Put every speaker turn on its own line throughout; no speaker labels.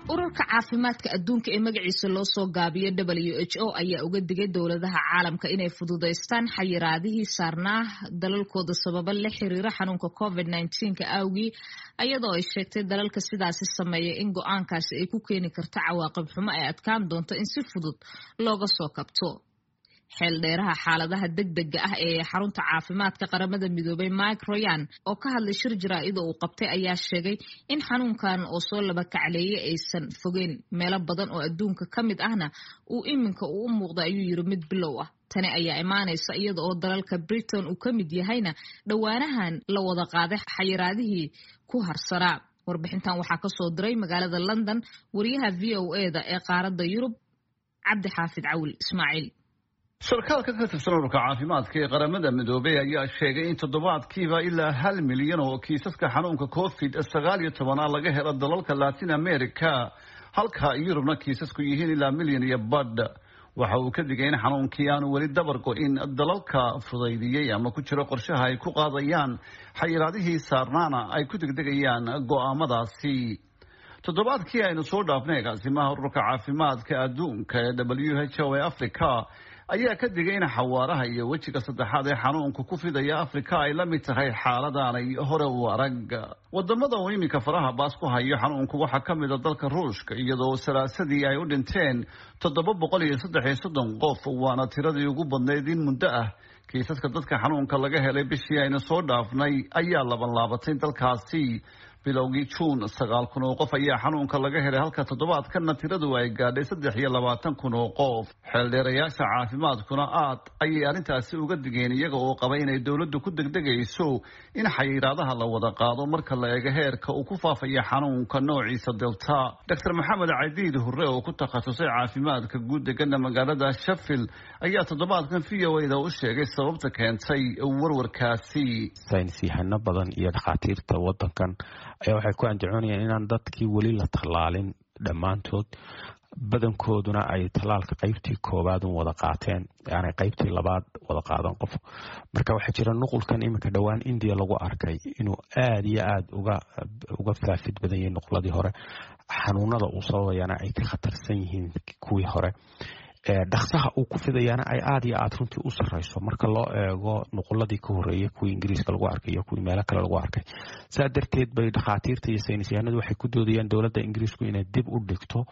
ururka caafimaadka adduunka ee magaciisa loo soo gaabiyo w h o ayaa uga digay dowladaha caalamka inay fududaystaan xayiraadihii saarnaa dalalkooda sababa la xiriira xanuunka covid nka awgii ayadoo ay sheegtay dalalka sidaasi sameeya in go-aankaasi ay ku keeni karto cawaaqib xumo ay adkaan doonto in si fudud looga soo kabto xeeldheeraha xaaladaha degdega ah ee xarunta caafimaadka qaramada midoobay mike royan oo ka hadlay shir jaraa-ida uu qabtay ayaa sheegay in xanuunkan oo soo laba kacleeyay aysan fogeyn meelo badan oo adduunka ka mid ahna uu iminka uu u muuqda ayuu yiri mid bilow ah tani ayaa imaanaysa iyada oo dalalka britain uu ka mid yahayna dhowaanahan la wada qaaday xayiraadihii ku harsanaa warbixintan waxaa kasoo diray magaalada london wariyaha v o eda ee qaaradda yurub cabdi xaafid cawil ismaaciil
sarkaalka ka tirsan ururka caafimaadka ee qaramada midoobey ayaa sheegay in toddobaadkiiba ilaa hal milyan oo kiisaska xanuunka covid sagaal iyo tobana laga helo dalalka latin america halka yurubna kiisasku yihiin ilaa milyan iyo badh waxa uu ka digay in xanuunkii aanu weli dabar go-in dalalka fudaydiyey ama ku jiro qorshaha ay ku qaadayaan xayiraadihii saarnaana ay ku degdegayaan go-aamadaasi toddobaadkii aynu soo dhaafnay agaasimaha ururka caafimaadka adduunka ee w h o ee africa ayaa ka digay in xawaaraha iyo wejiga saddexaad ee xanuunka ku fidaya afrika ay la mid tahay xaaladaanay hore u arag wadamada uu iminka faraha baas ku hayo xanuunku waxaa ka mid a dalka ruushka iyadoo salaasadii ay u dhinteen toddoba boqol iyo saddex iyo soddon qof waana tiradii ugu badnayd in muddo ah kiisaska dadka xanuunka laga helay bishii aynu soo dhaafnay ayaa laban laabatay dalkaasi bilowgii juun sagaal kun oo qof ayaa xanuunka laga helay halka toddobaadkana tiradu ay gaadhay saddex iyo labaatan kun oo qof xeeldheerayaasha caafimaadkuna aad ayay arrintaasi uga digeen iyaga oo qaba inay dowladdu ku degdegayso in xayiraadaha la wada qaado marka la eego heerka uu ku faafaya xanuunka noociisa delta doctor maxamed cadiid hurre oo ku takhasusay caafimaadka guud degana magaalada shafil ayaa toddobaadkan v o da u sheegay sababta keentay warwarkaasi
saynis yahano badan iyo dhakhaatiirta wadankan ayaa waxay ku andacoonayaan inaan dadkii weli la tallaalin dhammaantood badankooduna ay tallaalka qaybtii koowaad un wada qaateen aanay qaybtii labaad wada qaadan qof marka waxaa jira nuqulkan iminka dhowaan indiya lagu arkay inuu aada iyo aada uga uga faafid badan yahay nuqladii hore xanuunada uu sababayana ay ka khatarsan yihiin kuwii hore dhaksaha uu ku fidayaana ay aada iyo aada runtii u sarreyso marka loo eego nuquladii ka horreeyay kuwii ingiriiska lagu arkay iyo kuwii meelo kale lagu arkay saa darteed bay dhakhaatiirta iyo saynisyahanadu waxay ku doodayaan dowladda ingiriisku inay dib u dhigto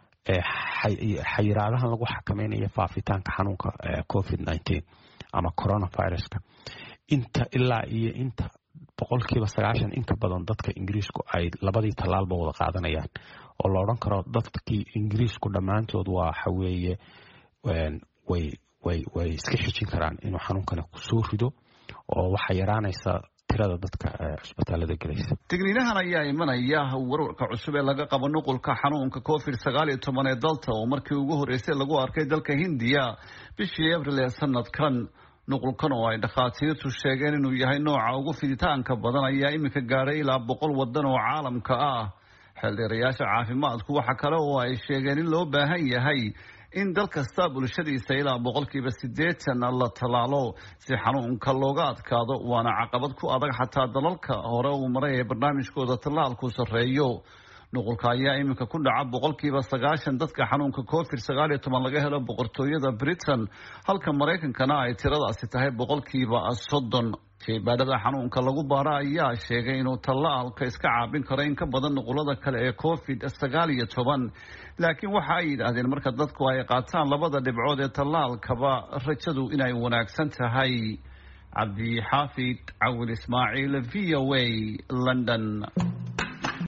xayiraadahan lagu xakameynayo faafitaanka xanuunka covid nineteen ama coronaviruska inta ilaa iyo inta boqolkiiba sagaashan inka badan dadka ingiriisku ay labadii tallaalba wada qaadanayaan oo la odhan karo dadkii ingiriisku dhammaantood waxa weeye way way way iska xijin karaan inuu xanuunkani kusoo rido oo waxaa yaraanaysa tirada dadka cusbitaalada gelaysa
digniinahan ayaa imanaya warwarka cusub ee laga qabo nuqulka xanuunka covid sagaal iyo toban ee dalta oo markii ugu horreysay lagu arkay dalka hindiya bishii abril ee sanadkan nuqulkan oo ay dhakhaatiirtu sheegeen inuu yahay nooca ugu fiditaanka badan ayaa iminka gaadhay ilaa boqol wadan oo caalamka ah xeeldheerayaasha caafimaadku waxa kale oo ay sheegeen in loo baahan yahay in dal kasta bulshadiisa ilaa boqolkiiba siddeetan la tallaalo si xanuunka looga adkaado waana caqabad ku adag xataa dalalka hore uu maray ee barnaamijkooda tallaalku sarreeyo nuqulka ayaa iminka ku dhaca boqolkiiba sagaashan dadka xanuunka covid sagaal iyo toban laga helo boqortooyada britain halka maraykankana ay tiradaasi tahay boqolkiiba soddon shaybaadhada xanuunka lagu baara ayaa sheegay inuu tallaalka iska caabin karo in ka badan nuqulada kale ee covid sagaal iyo toban laakiin waxa ay yidhaahdeen marka dadku ay qaataan labada dhibcood ee tallaalkaba rajadu inay wanaagsan tahay cabdi xaafid cawil ismaaciil v o a london